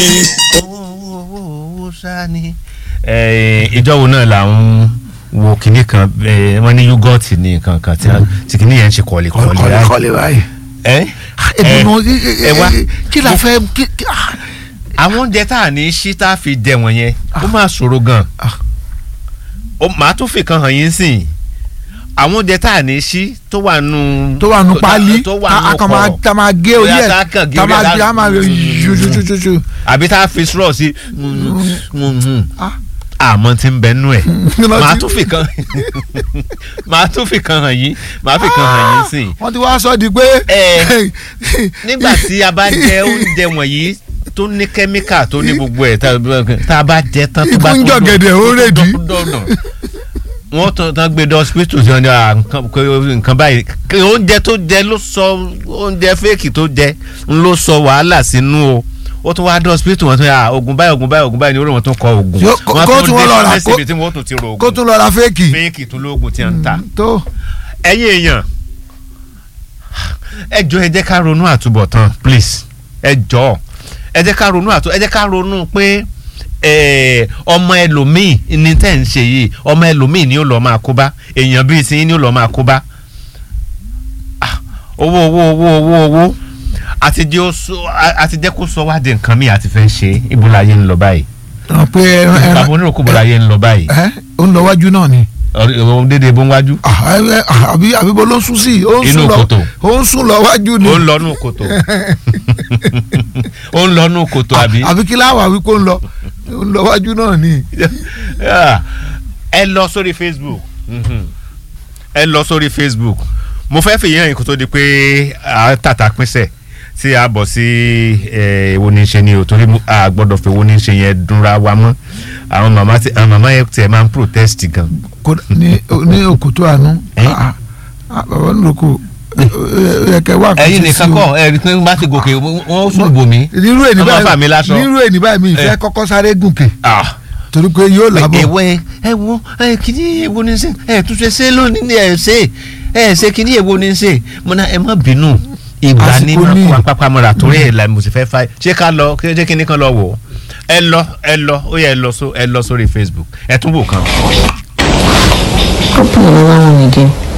owó owó owó sani. ìjọ wo náà là ń wo kinní kan eh, wọ́n ní yúgọ́ọ̀tì ní nǹkan kan tí a- tí kinní yẹn ń ṣe kọ́lé kọ́lé kọ́lé ráì. kọ́lé báyìí. ẹ ìdùnnú ẹ wá kí la fẹ́ kí- kí- ah, àwọn oúnjẹ tá à ní ṣí tá a fi jẹ wọ̀nyẹn ó máa ṣòro gan Ah. ó màá tún fi kan hàn yín sìn àwọn oúnjẹ tá à ní ṣí tó wà nù tó wà nù pálí tó wà tá a nù kàn máa kọ̀rọ̀ tá a máa gé orí Bóyá ẹ̀ tá a kàn gé tá a orí máa ẹ̀ gé a máa ṣuṣuṣuṣu. àbí tá a fi straw sí Ah. àmọ́ tí ń bẹ nú ẹ̀ Kí ló màá ti- tún fi kan màá tún fi kan hàn yín màá fi kan hàn yín sìn wọ́n ti wá sọ di pé. Ẹ. nígbà tí a bá jẹ oúnjẹ wọ̀nyí tó ní kẹ́míkà tó ní gbogbo ẹ̀ tá- tá a bá jẹ tán tó Ikú bá ń tó jọ̀gẹ̀dẹ̀, ó rèdí. dọ̀nà wọ́n tán tán gbé dé hospital tí wọ́n ní à, nǹkan pé nǹkan báyìí kí oúnjẹ tó jẹ ló sọ oúnjẹ fẹ́ẹ̀kì tó jẹ ń ló sọ wàhálà sínú o ó tún wá dé hospital wọn tún yà oògùn báyìí oògùn báyìí oògùn báyìí ni orí wọn tún kọ oògùn Yó- kó- Wọ́n kó tún tún dé wọ́n lọ rà, pharmacy kó- ibi tí wọ́n tún ti ro kó oògùn tún lọ ra fẹ́ẹ̀kì. fẹ́ẹ̀kì tó lóògùn tí wọ́n ń ta tó ẹ̀yin èèyàn ẹ jọ ẹ jẹ́ ká ronú àtúbọ̀tán please ẹ jọ ẹ jẹ́ ká ronú àtú ẹ jẹ́ ká ronú pé eh, ọmọ ẹlòmíì ní tẹ́ ń ṣe yìí ọmọ ẹlòmíì ni ó lọ́ọ́ máa kó bá èèyàn bíi ti yín ni ó lọ́ọ́ máa kó bá Ah, owó owó owó owó owó àti jẹ́ ó sọ- a- àti jẹ́ kó sọ wá di nǹkan míì àti fẹ́ ṣe ibùláyé ń lọ báyìí ràn pé ẹran bàbá ẹran oníròkú ibùláyé ń lọ báyìí ẹ ó ń lọ wájú náà ni. ọ̀rẹ́ dédé bó ń wájú Ah, ẹ- ẹ- ah, àbí àbí bó ló ń sún sí ó ń Inú sún lọ kòtò. ó ń sún lọ wájú ni. ó ń lọ nù kòtò ó ń lọ nù kòtò Ah, àbí. àbí kí láwà wí kó ń lọ ó ń lọ wájú náà ni. Yeah. ẹ lọ sórí facebook Mhm. ẹ lọ sórí facebook mo fẹ́ fi yẹn kó tó di pé a tàtà pínṣẹ̀ tí a bọ̀ sí eh, èwo ní í ṣe ni o torí mo- a gbọ́dọ̀ fi èwo ní í ṣe yẹn dúnra wa mọ́ àwọn màmá tí àwọn màmá yẹn tiẹ̀ máa ń protest gan. Kódà ní ní òkòtò àánú. Eh? Ah, ah, bàbá nìlókò ẹ kẹ wá nǹkan ẹ̀yin ṣe sí nìkan o. kọ́ ẹ rí i pé bá ti gòkè wọ́n sùn bò mí. nírú ènì Wọ́n máa fà mí báyìí láṣọ. nírú ènì báyìí mi ìfẹ́ Eh. kọ́kọ́ sáré gùnkè Ah torí pé yóò lábọ̀. èwo ẹ wo ẹ kìíní èwo ni ṣe ẹ tún ṣe ṣe lónìí ni ẹ ṣe ẹ ṣe kìíní èwo ni ṣe mo náà ẹ má bínú ìgbà Àsìkò ní máa ní. kó apápámọ́ra torí ẹ̀ la mo sì fẹ́ fa ṣé ká lọ ṣé kíní kan lọ wò ó ẹ lọ ẹ lọ ó yẹ ẹ lọ so ẹ lọ sórí Facebook ẹ tún wò kan. Open another one again.